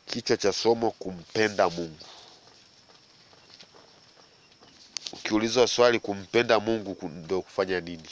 Kichwa cha somo kumpenda Mungu. Ukiulizwa swali kumpenda Mungu ku- ndio kufanya nini?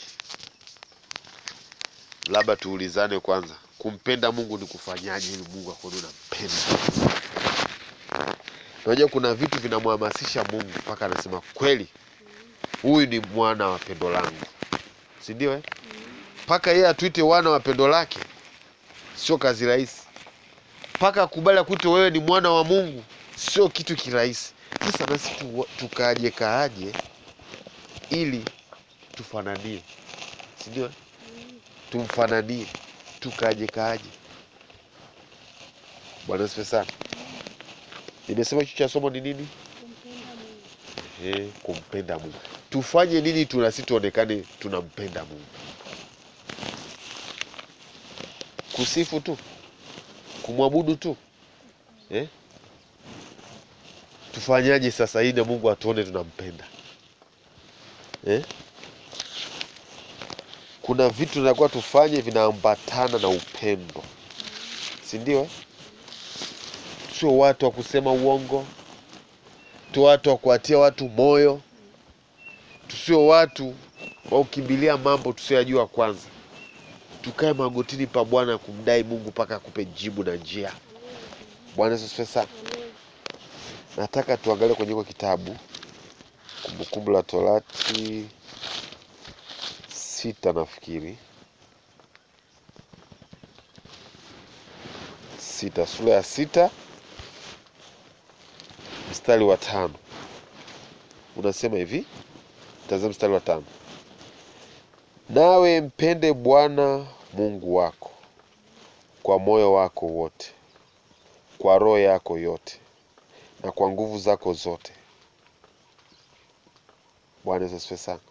Labda tuulizane kwanza, kumpenda Mungu ni kufanyaje ili Mungu akuone unampenda? Unajua kuna vitu vinamhamasisha Mungu mpaka anasema kweli, huyu ni mwana wa pendo langu, si ndio? eh? Mpaka yeye atuite wana wa pendo lake, sio kazi rahisi. Mpaka akubali akuite wewe ni mwana wa Mungu, sio kitu kirahisi. Sasa nasi tu, tukaaje kaaje ili tufananie, si ndio? eh? Tumfananie, tukaaje kaaje. Bwana asifiwe sana. Nimesema kichwa cha somo ni nini? Ehe, kumpenda Mungu. Tufanye nini tu nasi tuonekane tunampenda Mungu? Kusifu tu, kumwabudu tu eh? Tufanyaje sasa ili na Mungu atuone tunampenda eh? Kuna vitu tunakuwa tufanye vinaambatana na upendo, si ndio? eh? Sio watu wa kusema uongo, tu watu wa kuwatia watu moyo, tusio watu wa kukimbilia mambo tusioyajua kwanza. Tukae magotini pa Bwana kumdai Mungu mpaka akupe jibu na njia. Bwana Yesu asifiwe sana. Nataka tuangalie kwenye hiko kitabu Kumbukumbu la Torati sita nafikiri sita, sura ya sita mstari wa tano unasema hivi, tazama mstari wa tano nawe mpende Bwana Mungu wako kwa moyo wako wote, kwa roho yako yote, na kwa nguvu zako zote. Bwana Yesu asifiwe sana.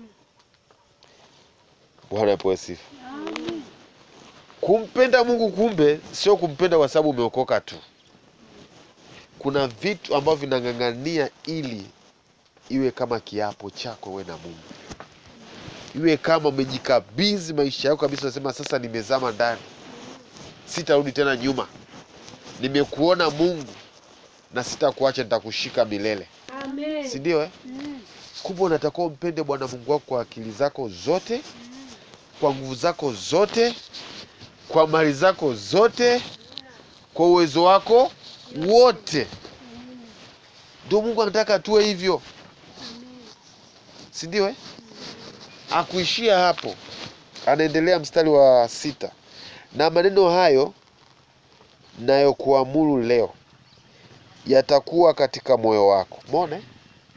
Bwana apewe sifa. Kumpenda Mungu kumbe sio kumpenda kwa sababu umeokoka tu. Kuna vitu ambavyo vinang'ang'ania ili iwe kama kiapo chako we na Mungu, iwe kama umejikabidhi maisha yako kabisa, unasema sasa nimezama ndani, sitarudi tena nyuma, nimekuona Mungu na sitakuacha, nitakushika milele, Amen. si ndio eh? Mm. Kumbe unatakiwa umpende Bwana Mungu wako kwa akili zako zote, kwa nguvu zako zote, kwa mali zako zote, kwa uwezo wako wote. Ndio Mungu anataka tuwe hivyo, si ndio eh? Akuishia hapo, anaendelea mstari wa sita, na maneno hayo nayokuamuru leo yatakuwa katika moyo wako. Umeona eh?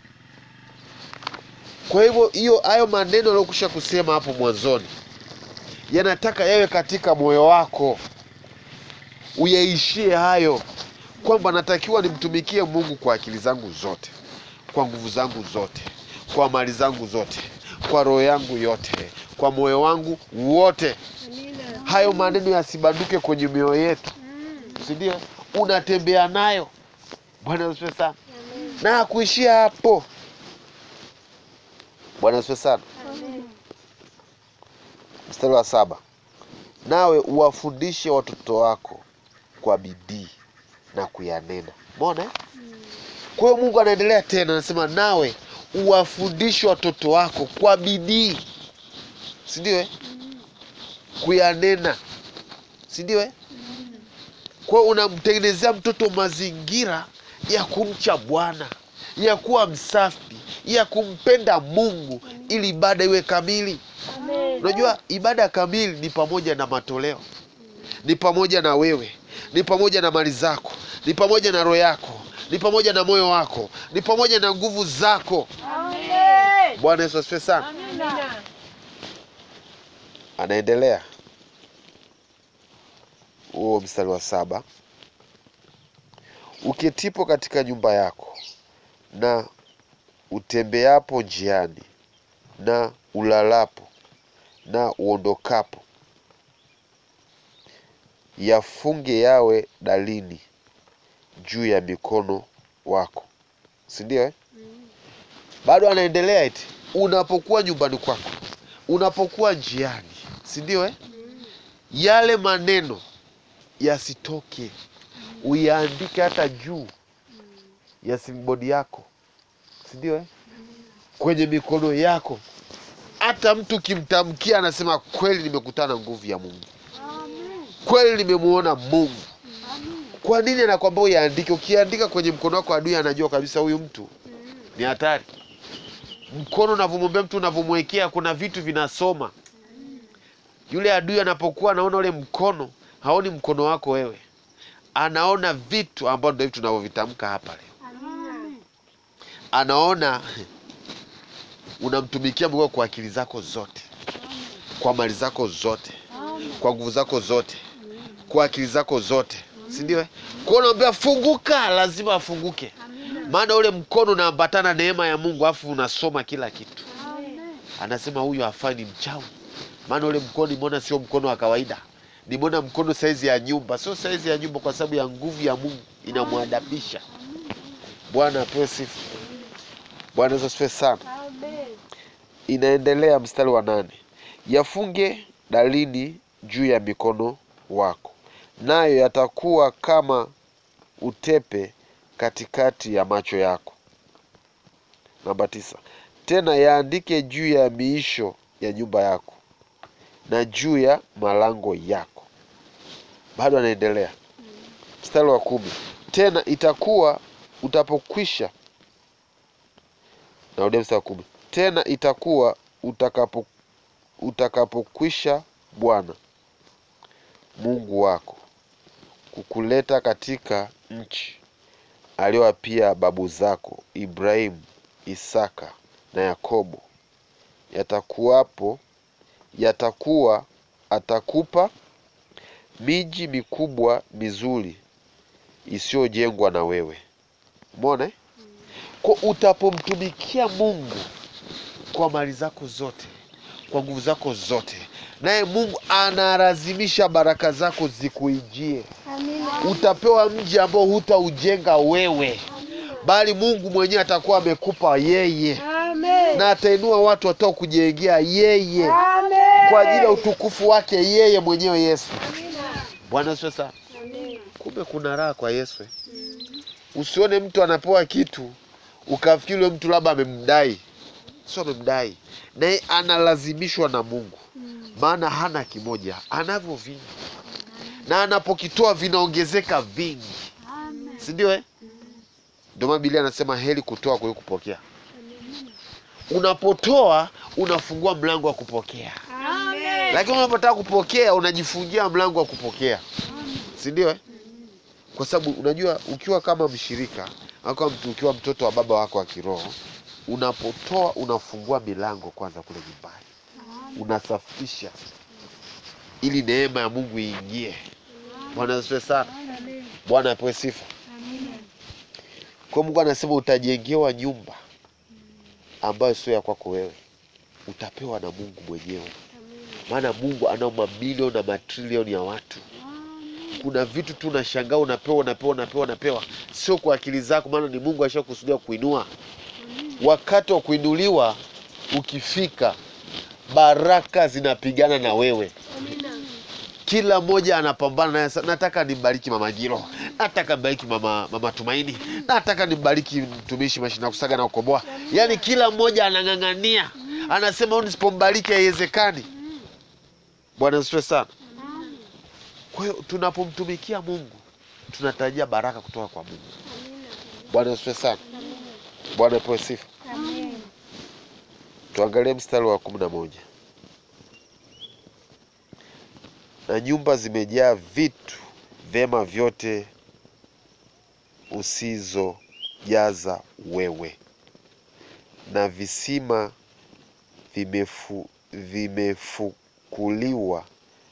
Kwa hivyo hiyo hayo maneno aliyokusha kusema hapo mwanzoni yanataka yawe katika moyo wako, uyaishie hayo, kwamba natakiwa nimtumikie Mungu kwa akili zangu zote, kwa nguvu zangu zote, kwa mali zangu zote, kwa roho yangu yote, kwa moyo wangu wote. Amina. Hayo maneno yasibanduke kwenye mioyo yetu, Mm. si ndio? Unatembea nayo. Bwana asifiwe sana, Amen. na akuishia hapo. Bwana asifiwe sana. Amen. Mstari wa saba, nawe uwafundishe watoto wako kwa bidii na kuyanena. Umeona? eh? Kwa hiyo Mungu anaendelea tena, anasema nawe uwafundishe watoto wako kwa bidii, si ndio? eh? Kuyanena, si ndio? eh? Kwa hiyo unamtengenezea mtoto mazingira ya kumcha Bwana, ya kuwa msafi, ya kumpenda Mungu ili ibada iwe kamili. Amen. Unajua, ibada kamili ni pamoja na matoleo, ni pamoja na wewe, ni pamoja na mali zako, ni pamoja na roho yako, ni pamoja na moyo wako, ni pamoja na nguvu zako. Amen. Bwana Yesu asifiwe sana. Amina. Anaendelea huo mstari wa saba, uketipo katika nyumba yako na utembeapo njiani na ulalapo na uondokapo, yafunge yawe dalili juu ya mikono wako, si ndio eh? Bado anaendelea eti unapokuwa nyumbani kwako, unapokuwa njiani, si ndio eh? Yale maneno yasitoke uiandike hata juu ya simbodi yako si ndio eh? kwenye mikono yako hata mtu ukimtamkia anasema kweli nimekutana na nguvu ya mungu kweli nimemuona mungu kwa nini anakwambia uiandike ukiandika kwenye mkono wako adui anajua kabisa huyu mtu ni hatari mkono unavyomwambia mtu unavyomwekea kuna vitu vinasoma yule adui anapokuwa anaona ule mkono haoni mkono wako wewe anaona vitu ambavyo ndio hivi tunavyovitamka hapa leo anaona unamtumikia Mungu kwa akili zako zote kwa mali zako zote kwa nguvu zako zote kwa akili zako zote si ndio eh? kwa hiyo unaambia funguka lazima afunguke maana ule mkono unaambatana neema ya mungu afu unasoma kila kitu anasema huyu hafai ni mchawi maana ule mkono nimeona sio mkono wa kawaida nimeona mkono saizi ya nyumba sio saizi ya nyumba kwa sababu ya nguvu ya mungu inamwadabisha bwana apewe sifa bwana yesu asifiwe sana inaendelea mstari wa nane yafunge dalili juu ya mikono wako nayo yatakuwa kama utepe katikati ya macho yako namba tisa tena yaandike juu ya miisho ya nyumba yako na juu ya malango yako bado anaendelea mstari wa kumi tena itakuwa utapokwisha narudia mstari wa kumi tena itakuwa utakapo utakapokwisha bwana mungu wako kukuleta katika nchi aliyowapia babu zako ibrahimu isaka na yakobo yatakuwapo yatakuwa atakupa miji mikubwa mizuri isiyojengwa na wewe umeona eh? kwa utapomtumikia mungu kwa mali zako zote kwa nguvu zako zote naye mungu analazimisha baraka zako zikuijie utapewa mji ambao hutaujenga wewe bali mungu mwenyewe atakuwa amekupa yeye na atainua watu watao kujengea yeye kwa ajili ya utukufu wake yeye mwenyewe yesu bwana asifiwe sana kumbe kuna raha kwa yesu eh. usione mtu anapewa kitu ukafikiri yule mtu labda amemdai sio amemdai naye analazimishwa na mungu maana hana kimoja anavyo vingi na anapokitoa vinaongezeka vingi si ndio eh? ndio maana Biblia anasema heri kutoa kuliko kupokea unapotoa unafungua mlango wa kupokea lakini unapotaka kupokea unajifungia mlango wa kupokea si ndio eh? kwa sababu unajua ukiwa kama mshirika au kama mtu ukiwa mtoto wa baba wako wa kiroho unapotoa unafungua milango kwanza kule nyumbani unasafisha ili neema ya mungu iingie bwana asifiwe sana bwana apewe sifa kwa mungu anasema utajengewa nyumba ambayo sio ya kwako wewe utapewa na mungu mwenyewe maana mungu ana mamilioni na matrilioni ya watu kuna vitu tu unashangaa unapewa unapewa unapewa unapewa sio kwa akili zako maana ni mungu ashakusudia kuinua wakati wa kuinuliwa ukifika baraka zinapigana na wewe kila mmoja anapambana naye sa- nataka nimbariki mama Giro, nataka nimbariki mama, mama Tumaini, nataka nimbariki mtumishi mashina kusaga na kukoboa. Yaani kila mmoja anang'ang'ania, anasema huyu nisipombariki haiwezekani. Bwana asifiwe sana. Kwa hiyo tunapomtumikia Mungu tunatarajia baraka kutoka kwa Mungu. Bwana asifiwe sana. Bwana apewe sifa. Tuangalie mstari wa kumi na moja. Na nyumba zimejaa vitu vyema vyote usizojaza wewe, na visima vimefu, vimefukuliwa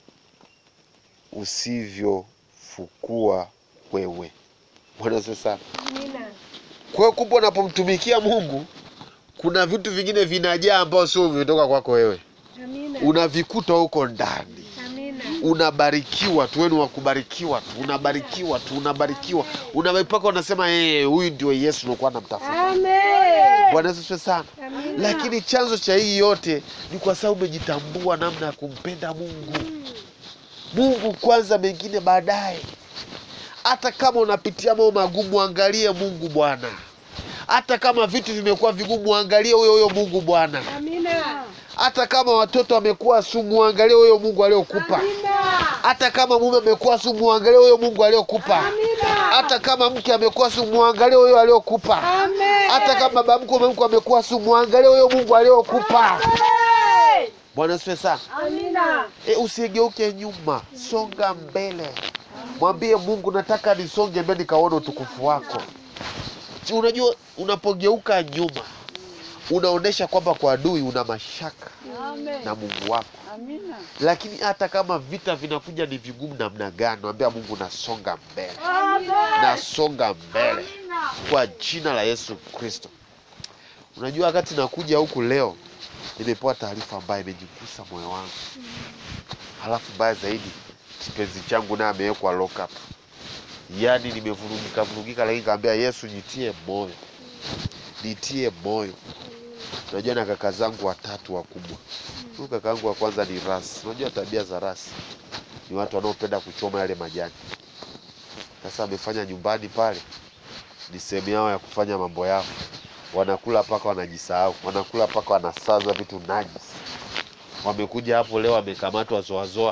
usivyofukua wewe. Bwana asifiwe sana. Kwa hiyo kumbe, unapomtumikia Mungu kuna vitu vingine vinajaa ambao sio vimetoka kwako wewe, unavikuta huko ndani unabarikiwa tu, wewe ni wa kubarikiwa tu, unabarikiwa tu, unabarikiwa unapaka unasema eh, huyu ndio Yesu nilikuwa namtafuta. Bwana Yesu asifiwe sana. Lakini chanzo cha hii yote ni kwa sababu umejitambua namna ya kumpenda Mungu. Mungu kwanza, mengine baadaye. hata kama unapitia mambo magumu angalie mungu bwana hata kama vitu vimekuwa vigumu angalie huyo huyo mungu bwana Amina. hata kama watoto wamekuwa sumu angalie huyo mungu aliokupa Amina. hata kama mume amekuwa sumu angalie huyo mungu aliokupa Amina. hata kama mke amekuwa sumu angalie huyo aliokupa Amen. hata kama baba mkwe mke amekuwa sumu angalie huyo mungu aliokupa Amen. bwana asifiwe sana Amina. e, usigeuke nyuma songa mbele mwambie mungu nataka nisonge mbele nikaona utukufu wako Si unajua unapogeuka nyuma unaonyesha kwamba kwa adui una mashaka Amen. na mungu wako Amina. lakini hata kama vita vinakuja ni vigumu namna gani naambia mungu nasonga mbele Amen. nasonga mbele kwa jina la yesu kristo unajua wakati nakuja huku leo nimepewa taarifa ambayo imejigusa moyo wangu halafu mbaya zaidi kipenzi changu naye amewekwa lock up yaani nimevurugika vurugika lakini kaambia yesu nitie moyo nitie moyo unajua na kaka zangu watatu wakubwa huyu kaka yangu wa kwanza ni rasi unajua tabia za rasi ni watu wanaopenda kuchoma yale majani sasa amefanya nyumbani pale ni sehemu yao ya kufanya mambo yao wanakula mpaka wanajisahau wanakula mpaka wanasaza vitu najis wamekuja hapo leo wamekamatwa zoazoa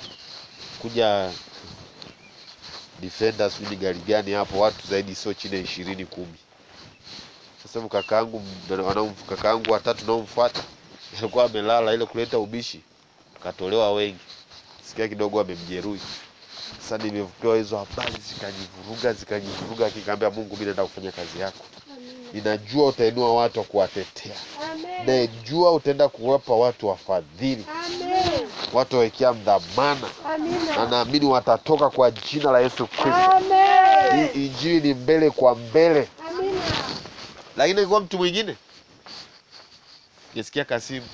kuja defender sijui ni gari gani hapo watu zaidi sio chini ya ishirini kumi sasa hivi kakaangu wanaom- kakaangu watatu naomfuata alikuwa amelala ile kuleta ubishi katolewa wengi sikia kidogo amemjeruhi sasa nimepewa hizo habari zikanivuruga zikanivuruga kikaambia mungu mi naenda kufanya kazi yako ninajua utainua watu wa kuwatetea Amen. najua utaenda kuwapa watu wafadhili Amen. watu wawekea mdhamana na Amina. naamini watatoka kwa jina la yesu kristo Amen. hii injili ni mbele kwa mbele Amina. lakini ingekuwa mtu mwingine ngesikia kasimu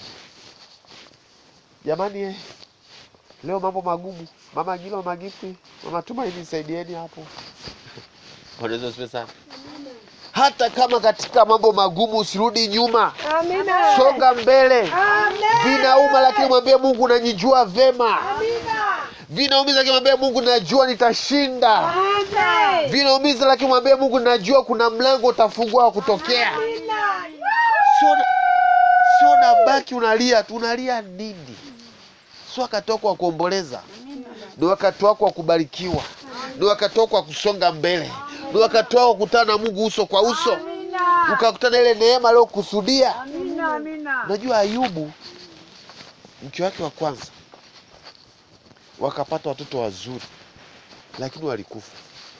jamani eh, leo mambo magumu mama gilo magifti mama tumaini saidieni hapo wanaweza sipe sana hata kama katika mambo magumu usirudi nyuma Amina. songa mbele Amen. vinauma lakini mwambie mungu nanijua vema Amina. vinaumiza lakini mwambie mungu najua nitashinda Amen. vinaumiza lakini mwambie mungu najua kuna mlango utafungua wa kutokea Amina. sio na- sio nabaki unalia tu unalia nini sio wakati wako wa kuomboleza ni wakati wako wa kubarikiwa ni wakati wako wa kusonga mbele ni wakati wako wa kukutana na mungu uso kwa uso Amina. ukakutana ile neema aliyokusudia Amina. Amina. unajua ayubu mke wake wa kwanza wakapata watoto wazuri lakini walikufa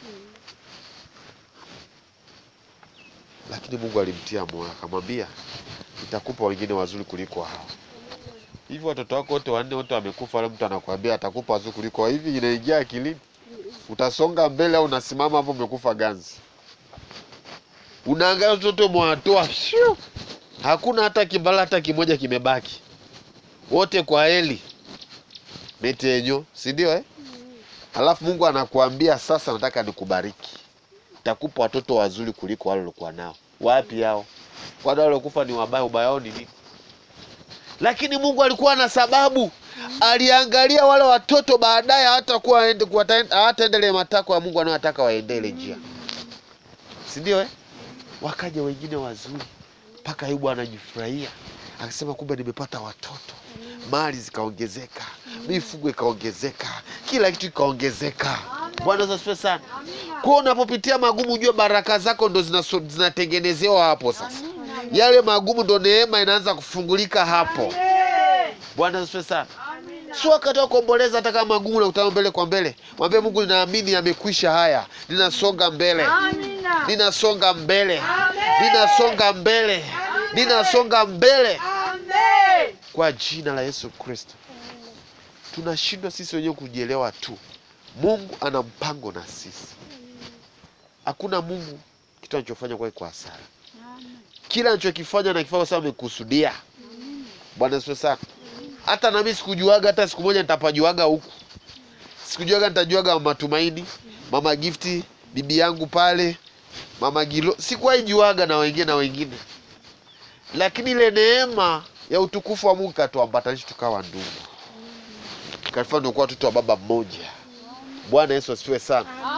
lakini mungu alimtia moyo akamwambia nitakupa wengine wazuri kuliko hao hivi watoto wako wote wanne wote wamekufa wale mtu anakuambia atakupa wazuri kuliko hao. hivi inaingia akilini utasonga mbele au unasimama hapo umekufa ganzi unaangalia watoto umewatoa shuu hakuna hata kimbala hata kimoja kimebaki wote kwa heli metenyo si ndio eh? alafu mungu anakuambia sasa nataka nikubariki takupa watoto wazuri kuliko wale waliokuwa nao wapi hao kwani wale waliokufa ni wabaya ubaya wao ni nini lakini mungu alikuwa na sababu aliangalia wale watoto baadaye hawatakuwa waende- kuwata- hawataendelea matakwa ya mungu anayotaka waendele njia si ndio eh? wakaja wengine wazuri mpaka ayubu anajifurahia akasema kumbe nimepata watoto mali zikaongezeka mifugo ikaongezeka kila kitu ikaongezeka bwana Yesu asifiwe sana kwa hiyo unapopitia magumu ujue baraka zako ndo zinaso- zinatengenezewa hapo sasa yale magumu ndo neema inaanza kufungulika hapo Amen. bwana Yesu asifiwe sana Amina. sio wakati wa kuomboleza hata kama magumu nakutana mbele kwa mbele mwambie mungu ninaamini yamekwisha haya ninasonga mbele Amina. ninasonga mbele Amen. ninasonga mbele ninasonga mbele Amen. kwa jina la yesu kristo tunashindwa sisi wenyewe kujielewa tu mungu ana mpango na sisi hakuna mungu kitu anachofanya kwa kwa hasara kila anachokifanya nakifanya kwa sababu amekusudia bwana asifiwe sana hata nami sikujuaga hata siku moja nitapajuaga huku sikujuaga nitajuaga matumaini mama gifti bibi yangu pale mama gilo sikuwahi juaga na wengine na wengine lakini ile neema ya utukufu wa mungu katuambatanisha tukawa ndugu katufanya tukuwa watoto wa baba mmoja bwana yesu asifiwe sana Amen.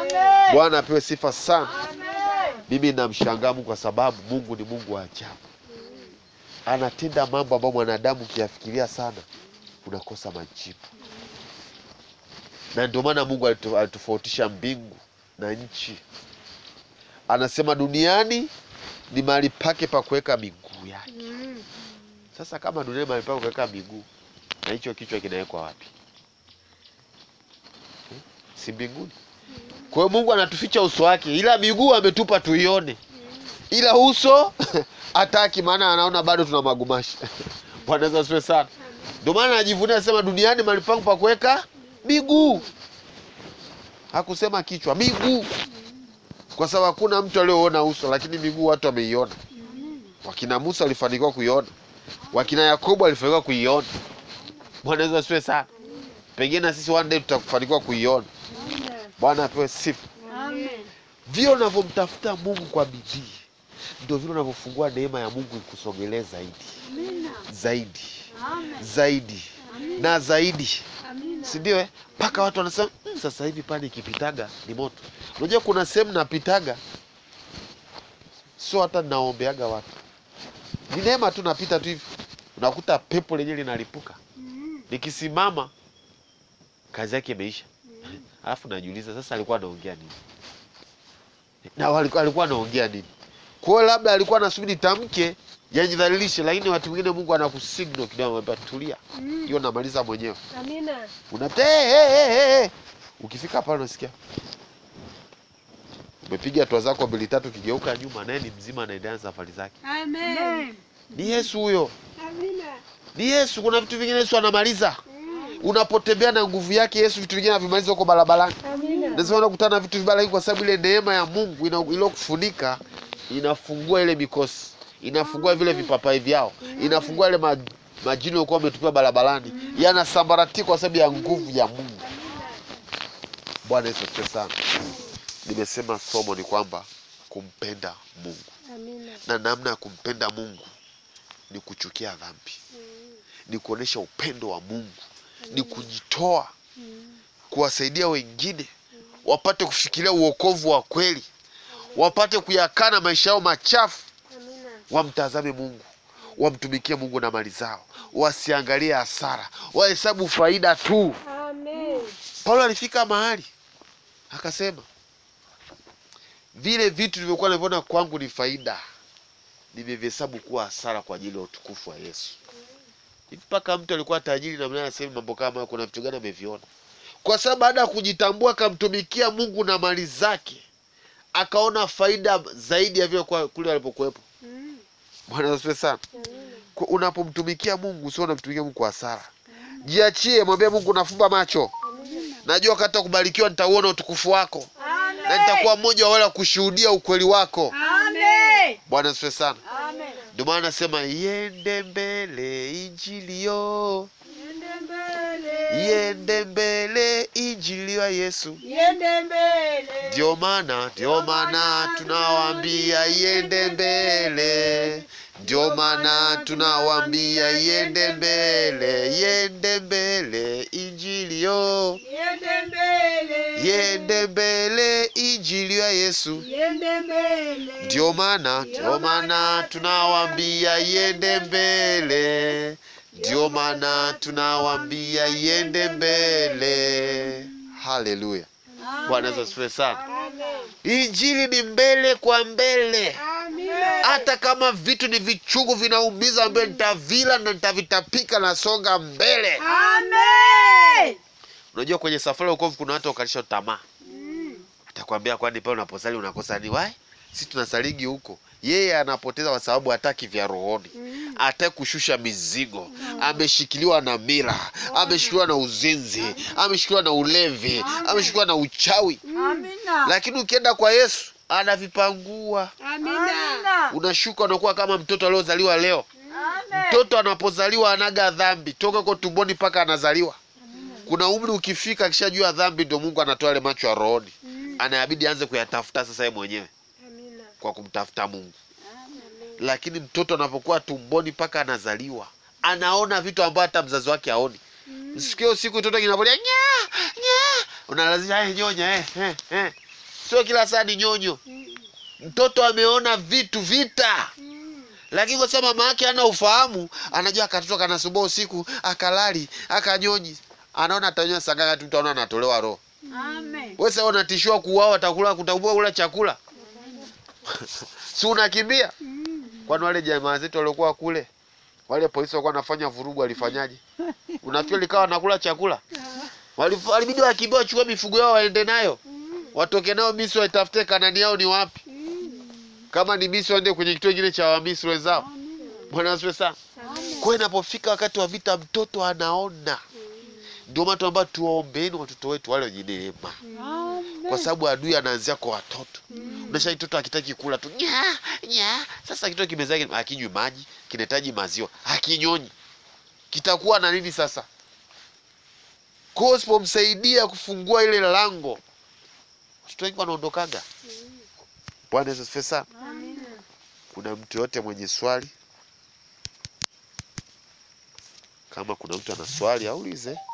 Amen. Bwana apewe sifa sana. Amen. Mimi namshangaa Mungu kwa sababu Mungu ni Mungu wa ajabu, anatenda mambo ambayo mwanadamu ukiyafikiria sana unakosa majibu, na ndio maana Mungu alitu- alitofautisha mbingu na nchi. Anasema duniani ni mahali pake pa kuweka miguu yake. Sasa kama duniani mahali pake kuweka miguu, na hicho kichwa kinawekwa wapi? Eh, Si mbinguni? Kwa hiyo Mungu anatuficha uso wake, ila miguu ametupa tuione, ila uso hataki, maana anaona bado tuna magumashi. Bwana Yesu asifiwe sana. Ndio maana anajivunia asema, duniani mahali pangu pa kuweka miguu. Hakusema kichwa, miguu, kwa sababu hakuna mtu aliyoona uso, lakini miguu watu wameiona. Wakina Musa walifanikiwa kuiona, wakina Yakobo walifanikiwa kuiona. Bwana Yesu asifiwe sana. Pengine na sisi one day tutakufanikiwa kuiona. Bwana apewe sifa. Amen. Vile unavyomtafuta Mungu kwa bidii, ndio vile unavyofungua neema ya Mungu ikusogelee zaidi zaidi Amen. zaidi na zaidi, Amina. si ndio? eh? Mpaka watu wanasema "Mm, sasa hivi pale ikipitaga ni moto. Unajua kuna sehemu napitaga, sio hata ninaombeaga watu, ni neema tu, napita tu hivi, unakuta pepo lenyewe linalipuka. Nikisimama kazi yake imeisha, alafu najiuliza sasa alikuwa anaongea nini na walikuwa- alikuwa anaongea nini? Kwa hiyo labda alikuwa anasubiri tamke yajidhalilishe, lakini watu wengine Mungu anakusignal kidogo, anamwambia tulia, hiyo namaliza mwenyewe. Amina. Unapita hey, hey, hey, hey, hey. Ukifika pale unasikia umepiga hatua zako mbili tatu, ukigeuka nyuma, naye ni mzima, anaendelea na safari zake. Amen. Ni Yesu huyo, Amina. ni Yesu. Kuna vitu vingine Yesu anamaliza. Unapotembea na nguvu yake Yesu, vitu vingine anavimaliza huko barabarani. Amina. Lazima unakutana na vitu vibaya, lakini kwa sababu ile neema ya Mungu ina- iliyokufunika inafungua ile mikosi, inafungua vile vipapai vyao, inafungua ile ma, majini walikuwa wametupia barabarani, yanasambaratika kwa sababu ya nguvu ya Mungu. Bwana Yesu asifiwe sana. Nimesema somo ni kwamba kumpenda Mungu Amina. na namna ya kumpenda Mungu ni kuchukia dhambi, ni kuonesha upendo wa Mungu, ni kujitoa kuwasaidia wengine wapate kufikiria uokovu wa kweli, wapate kuyakana maisha yao machafu, Amina. wamtazame Mungu, wamtumikie Mungu na mali zao, wasiangalie hasara, wahesabu faida tu. Amen. Paulo alifika mahali akasema, vile vitu vilivyokuwa navyoona kwangu ni faida, nimevihesabu kuwa hasara kwa ajili ya utukufu wa Yesu. Hivi mpaka mtu alikuwa tajiri na mnaye anasema mambo kama hayo, kuna vitu gani ameviona? Kwa sababu baada ya kujitambua akamtumikia Mungu na mali zake, akaona faida zaidi ya vile kwa- kule alipokuwepo. Bwana asifiwe sana. Kwa- Unapomtumikia Mungu usio unamtumikia Mungu kwa hasara. Jiachie, mwambie Mungu, nafumba macho, najua kata kubarikiwa nitauona utukufu wako na nitakuwa mmoja wa wale wa kushuhudia ukweli wako. Amen. Bwana asifiwe sana. Amen. Ndio maana nasema iende mbele injili yo, Yende mbele. iende mbele injili ya Yesu. Yende mbele. Ndio maana ndio maana tunawaambia iende mbele, ndio maana tunawaambia iende mbele, iende mbele injili yo, Yende mbele. iende mbele injili ya Yesu. Yende mbele. Ndio maana ndio maana tunawaambia iende mbele, ndio maana tunawaambia iende mbele. Haleluya, Bwana Yesu asifiwe sana. Amen. Injili ni mbele kwa mbele, Amen. hata kama vitu ni vichungu vinaumiza, ambaye nitavila na nitavitapika, nasonga mbele. Amen. Unajua, kwenye safari ya wokovu kuna watu wakalisha tamaa, atakwambia kwani pale unaposali unakosa ni wai, si tunasaligi huko. Yeye anapoteza kwa sababu hataki vya rohoni, hataki kushusha mizigo, ameshikiliwa na mira, ameshikiliwa na uzinzi, ameshikiliwa na ulevi, ameshikiliwa na uchawi. Amina. Lakini ukienda kwa Yesu anavipangua, Amina. unashuka, unakuwa kama mtoto aliozaliwa leo. Amen. Mtoto anapozaliwa anaga dhambi toka kwa tumboni mpaka anazaliwa. Kuna umri ukifika, akishajua dhambi, ndio Mungu anatoa yale macho ya rohoni, anayabidi aanze kuyatafuta sasa yeye mwenyewe Amina. kwa kumtafuta Mungu. Lakini mtoto anapokuwa tumboni mpaka anazaliwa, anaona vitu ambavyo hata mzazi wake haoni. Msikie usiku mtoto kinavolia nya nya, unalazimisha eh, nyonya eh, eh, eh. sio kila saa ni nyonyo. Mtoto ameona vitu vita, lakini kwa sababu mama yake hana ufahamu, anajua katoto kanasumbua usiku, akalali akanyonyi, anaona atanyonya sanganya tu, mtu anaona anatolewa roho. Amen. Wewe sasa unatishiwa kuuawa, atakula kutaubua kula chakula si unakimbia? Kwani wale jamaa zetu waliokuwa kule, wale polisi walikuwa wanafanya vurugu, walifanyaje? Unafikiri likawa nakula chakula? Walif- Walibidi wakimbia, wachukue mifugo yao waende nayo, watoke nayo Misri, waitafute Kanani yao ni wapi. Kama ni Misri, waende kwenye kituo kingine cha Wamisri wenzao. Bwana asifiwe sana. Kwa hiyo inapofika wakati wa vita, mtoto anaona. Ndio maana tunaomba tuwaombeeni watoto wetu wale wenye neema kwa sababu adui anaanzia kwa watoto. Unasha mtoto akitaki kula tu nya nya, sasa kitoto kimezaa akinywi maji, kinahitaji maziwa, hakinyonyi, kitakuwa na nini sasa? Kwa hiyo usipomsaidia kufungua ile lango, watoto wengi wanaondokaga. Bwana Yesu asifiwe sana. Kuna mtu yote mwenye swali? Kama kuna mtu ana swali aulize.